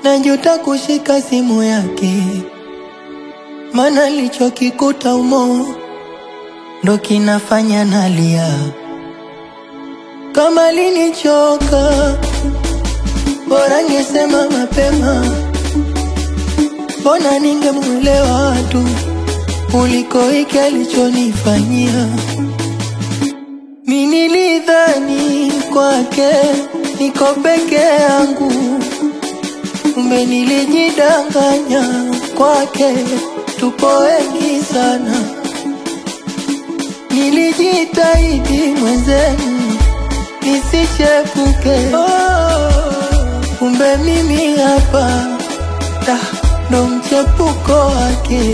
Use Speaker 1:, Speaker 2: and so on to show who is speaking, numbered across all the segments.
Speaker 1: najuta kushika simu yake, mana lichokikuta umo ndo kinafanya nalia. Kama linichoka, bora ngesema mapema, mbona ningemuelewa tu kuliko hiki alichonifanyia. Mi nilidhani kwake niko peke yangu, kumbe nilijidanganya, kwake tupo wengi sana. Nilijitahidi mwenzenu nisichepuke, oh, kumbe mimi hapa da, ndo mchepuko wake.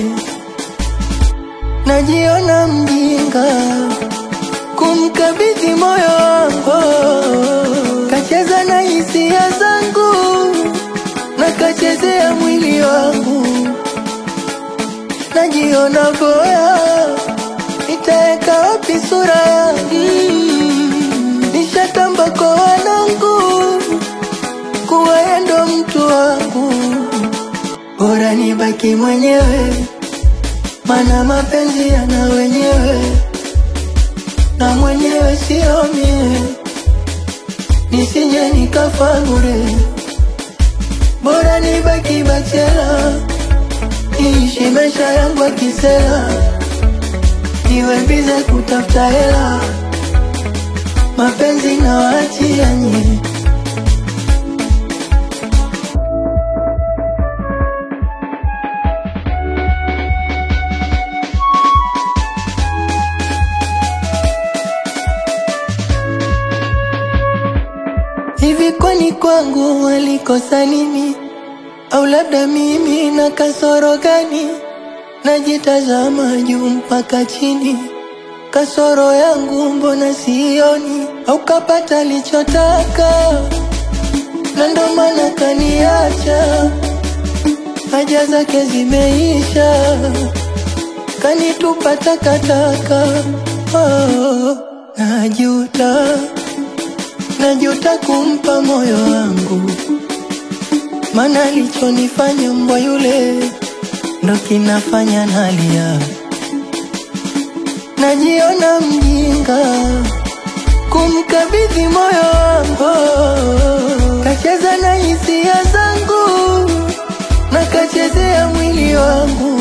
Speaker 1: Najiona mjinga kumkabidhi moyo wangu, kacheza na hisia zangu na kachezea mwili wangu. Najiona boya, nitaweka wapi sura yangu? Nishatamba kwa wanangu kuwa yeye ndo mtu wangu, bora nibaki mwenyewe, mana mapenzi yana wenyewe na mwenyewe sio mie, nisije nikafa bure, bora nibaki bachela, niishi maisha yangu ya kisela, niwe bize kutafuta hela, mapenzi na waachia nyie. Hivi kwani kwangu walikosa nini? Au labda mimi na kasoro gani? Najitazama juu mpaka chini, kasoro yangu mbona sioni? Au kapata lichotaka na ndo maana kaniacha, haja zake zimeisha, kanitupa takataka. Oh, najuta najuta kumpa moyo wangu, mana alichonifanya mbwa yule ndo kinafanya nalia. Najiona mjinga kumkabidhi moyo wangu, kacheza na hisia zangu na kachezea mwili wangu.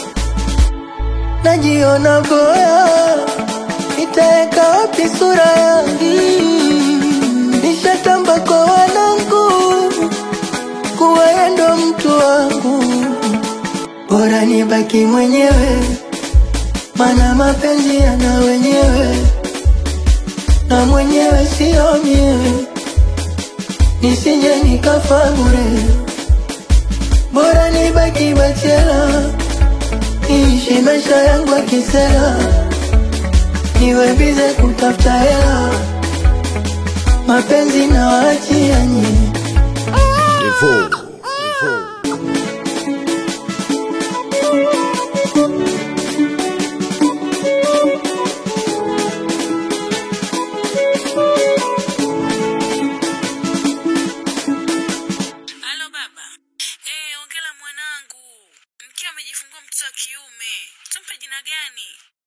Speaker 1: Najiona boya, nitaweka wapi sura yangu? Nishatamba kwa wanangu kuwa yeye ndo mtu wangu, bora nibaki mwenyewe, mana mapenzi yana wenyewe na mwenyewe sio mie, nisije nikafa bure, bora nibaki bachela, niishi maisha yangu ya kisela, niwe bize kutafuta hela mapenzi na waachia nyie.
Speaker 2: Devo.
Speaker 3: Halo baba. Eh, ongela mwanangu. Mkiwa amejifungua mtoto wa kiume. Tumpe jina gani?